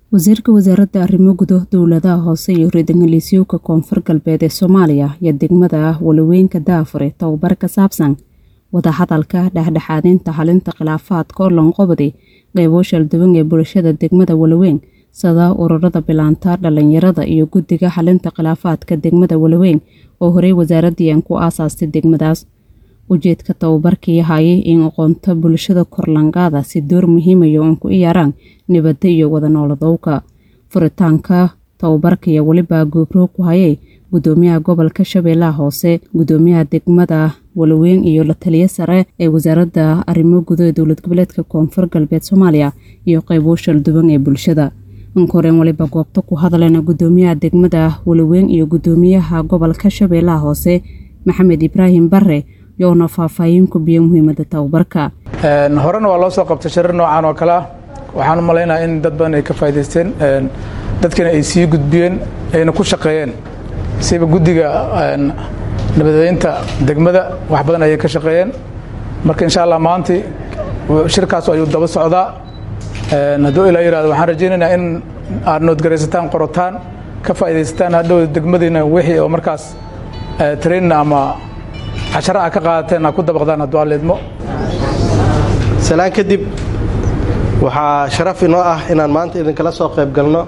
wasiirka wasaaradda arrimo gudo dowladaha hoose iyo reer-degaliisyowka koonfur galbeed ee soomaaliya iyo degmada walaweynka daafure tababar ka saabsan wadahadalka dhexdhexaadinta xalinta khilaafaadka oo lanqobadi qeybo shalduwan ee bulshada degmada walaweyn sida ururada bilaanta dhalinyarada iyo guddiga xalinta khilaafaadka degmada walaweyn oo horey wasaaraddii ku aasaastay degmadaas ujeedka tababarkii hayay in aqoonta bulshada korlangaada si door muhiimayo uun ku iyaaraan nabadda iyo wada nooladowka furitaanka tababarka iyo weliba goobrow ku hayay gudoomiyaha gobolka shabeellaha hoose gudoomiyaha degmada walaweyn iyo la taliyo sare ee wasaaradda arrimo gudo ee dowlad goboleedka koonfur galbeed soomaaliya iyo qeybo shalduwan ee bulshada inkoreen waliba goobta ku hadleen gudoomiyaha degmada walaweyn iyo gudoomiyaha gobolka shabeellaha hoose maxamed ibraahim bare yoona faahfaahin ku biyo muhiimada tababarka horena waa loo soo qabtay shirar noocan oo kale ah waxaan u malaynaya in dad badan ay ka faa'idaysteen dadkana ay sii gudbiyeen ayna ku shaqeeyeen siba guddiga nabadeynta degmada wax badan ayay ka shaqeeyeen marka insha allah maanta shirkaas ayuu daba socdaa hadduu ilaa yihahdo waxaan rajaynaynaa in aad noodgaraysataan qorotaan ka faa'iidaysataan hadhow degmadiina wixii oo markaas train ama cashara a ka qaadateen aa ku dabaqdaan hadduu alleedmo salaan kadib waxaa sharaf inoo ah inaan maanta idinkala soo qayb galno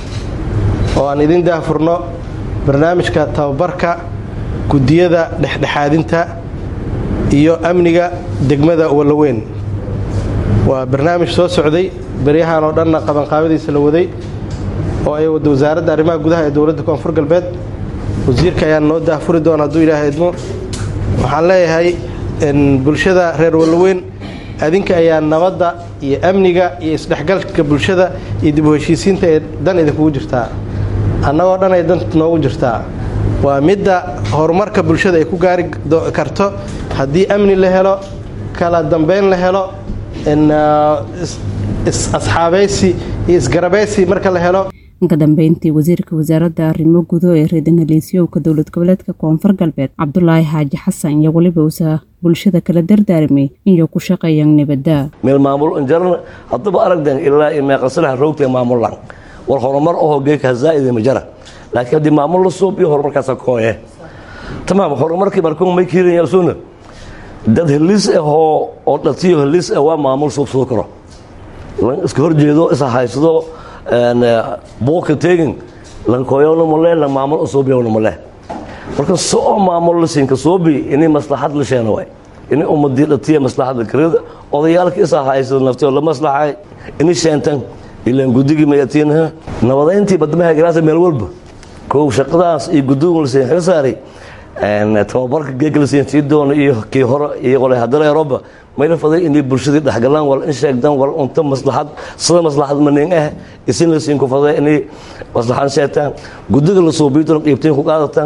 oo aan idin daahfurno barnaamijka tababarka guddiyada dhexdhexaadinta iyo amniga degmada walaweyn waa barnaamij soo socday beryahan oo dhanna qabanqaabadiisa la waday oo ay wada wasaaradda arrimaha gudaha ee dowladda koonfur galbeed wasiirka ayaan noo daahfuri doona hadduu ilaaha idmo waxaan leeyahay bulshada reer walaweyn adinka ayaa nabadda iyo amniga iyo isdhexgalka bulshada iyo dib u heshiisiinta ee dan idinkugu jirtaa annagoo dhan ay dan noogu jirtaa waa midda horumarka bulshada ay ku gaari karto haddii amni la helo kala dambeyn la helo asxaabaysi iyo isgarabaysi marka la helo ka dambeyntii wasiirka wasaaradda arrimo gudo ee reer-degaliisyowka dowlad goboleedka koonfur galbeed cabdulaahi xaaji xasan iyo weliba usa bulshada kala dardaarmay inay ku shaqeeyaan nabadda meel maamul injarna haddaba aragdan ilaa iyo meeqasalaha roogta maamulan war horumar ahoo geeka hazaa'ida ma jara laakiin haddii maamul la suubiyo horumarkaasa kooye tamaam horumarkii markuu may kiirinyaasuuna dad heliis ahoo oo dhatiyo heliis ah waa maamul suubsado karo iska horjeedo isa haysado buuka teegin lankooyowna male lan maamul usuubiyowna male marka soo maamul la siinka suubi inay maslaxad la sheena waay inay ummadii dhatiya maslaxadda karida odayaalka isa haysado naftio la maslaxay inay sheentan ilaan guddigii mayatiinaha nabadayntii badamaha garaasa meel walba kow shaqadaas iyo guddigu la siin xil saaray tababarka geega la siin sii doono iyo kii hore iyo qole haddana eurooba mayla faday inay bulshadii dhexgalaan wal in sheegdaan wal unta maslaxad sida maslaxad manin ah isin la siin ku faday inay maslaxad sheegtaan guddiga la suubiyo doon qiibteen ku qaadataan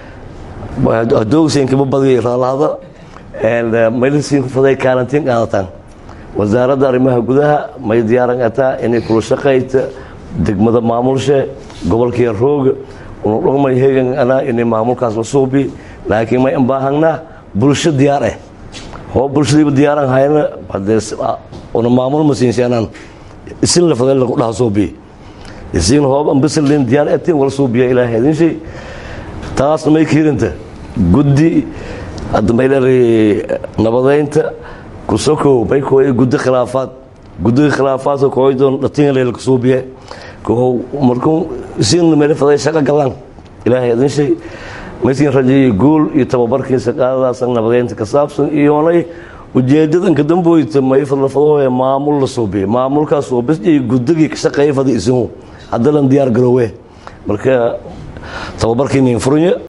adoogsiin kaba badiyay raalahada mayla siin ku faday kaalantiin qaadataan wasaaradda arrimaha gudaha may diyaaran ataa inay kula shaqayta degmada maamulshe gobolkii rooga unu dhugmay hegan anaa inay maamulkaas la suubi laakiin may baahanaa bulsho diyaar ah hoo bulshadiiba diyaaran hayna una maamul ma siinsanaan isin la faday lagu dhaha suubiye isin hoob ambisalin diyaar atiin wala suubiya ilaahay idin shay taasna may kiirinta guddi hadda may leedahay nabadaynta kusokow bay kooye guddi khilaafaad guddiga khilaafaadka kooy doon dhatiin leelka suubiye kow markuu isin meel faday shaqo galaan ilaahay idin shay maysiin rajeeyey guul iyo tababarkiisa qaadadaasa nabadeynta ka saabsan iyoonay ujeedadanka damboyta may fadlafadahooye maamul la suubiye maamulkaas suubis iyo guddigii ka shaqeeya fada isinu haddalan diyaar garoowe marka tababarkiinin furunye